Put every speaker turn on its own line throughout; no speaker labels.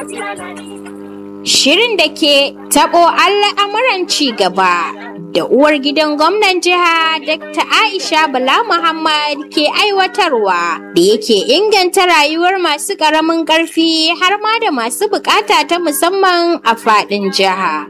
Shirin da ke taɓo al'amuran ci gaba da uwar gidan gwamnan jiha Dr. Aisha Bala Muhammad ke aiwatarwa da yake inganta rayuwar masu ƙaramin ƙarfi har ma da masu buƙata ta musamman a faɗin jiha.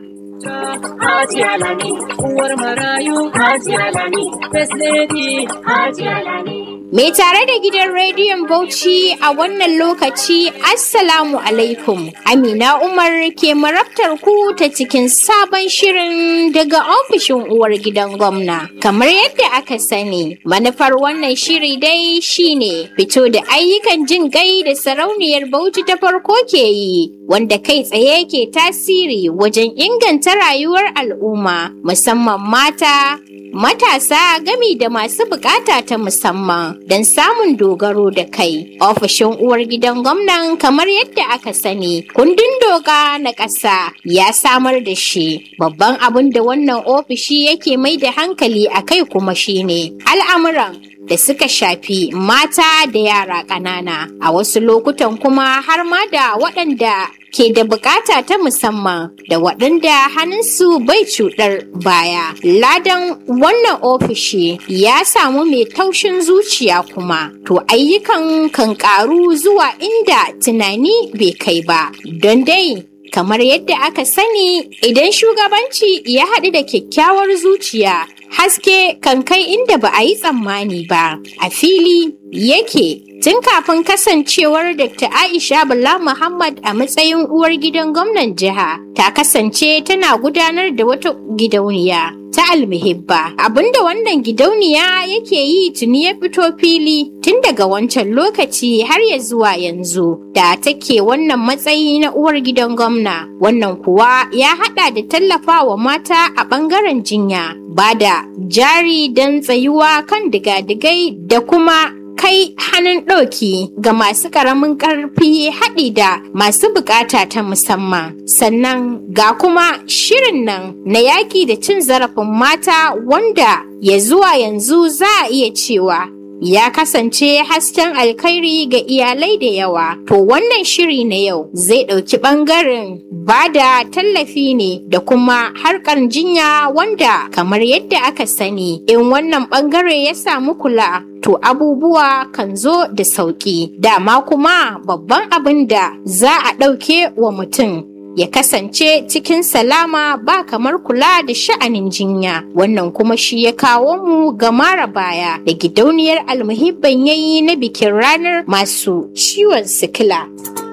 Hajiya Lami, uwar marayu, Hajiya Lami, First Lady, Hajiya Lami.
Mai tare da gidan rediyon Bauchi a wannan lokaci Assalamu alaikum. Amina Umar ke marabtar ku ta cikin sabon shirin daga ofishin uwar gidan gwamna. Kamar yadda aka sani, manufar wannan shiri dai shine fito da ayyukan jin gai da sarauniyar Bauchi ta farko ke yi, wanda kai tsaye ke tasiri wajen inganta rayuwar al'umma, musamman mata, matasa gami da masu bukata ta musamman don samun dogaro da kai. Ofishin uwar gidan gwamnan kamar yadda aka sani, kundin doka na ƙasa ya samar da shi. Babban abin da wannan ofishi yake mai da hankali a kai kuma shine al'amuran da suka shafi mata da yara ƙanana a wasu lokutan kuma har ma da waɗanda ke da bukata ta musamman da waɗanda hannunsu bai cuɗar baya. Ladan wannan ofishi ya samu mai taushin zuciya kuma, to ayyukan kan ƙaru zuwa inda tunani bai kai ba. Don dai kamar yadda aka sani idan shugabanci ya haɗu da kyakkyawar zuciya haske kan kai inda ba a yi tsammani ba a fili yake tun kafin kasancewar Dr. Aisha Bala Muhammad a matsayin uwar gidan gwamnan jiha ta kasance tana gudanar da wata gidauniya ta almihibba abinda wannan gidauniya yake yi tuni ya fito fili tun daga wancan lokaci har ya zuwa yanzu da take wannan matsayi na uwar gidan gwamna wannan kuwa ya hada da tallafa wa mata a bangaren jinya ba da jari don tsayuwa kan digadigai da kuma kai hannun ɗauki ga masu ƙaramin ƙarfi haɗi da masu buƙata ta musamman sannan ga kuma shirin nan na yaƙi da cin zarafin mata wanda ya zuwa yanzu za a iya cewa ya kasance hasken alkhairi ga iyalai da yawa to wannan shiri na yau zai ɗauki ɓangaren ba da tallafi ne da kuma harkar jinya wanda kamar yadda aka sani in wannan ɓangare ya samu kula to abubuwa kan zo da sauƙi dama kuma babban abin da za a ɗauke wa mutum ya kasance cikin salama ba kamar kula da sha'anin jinya wannan kuma shi ya kawo mu ga mara baya da gidauniyar almuhibban yayi na bikin ranar masu ciwon sikila.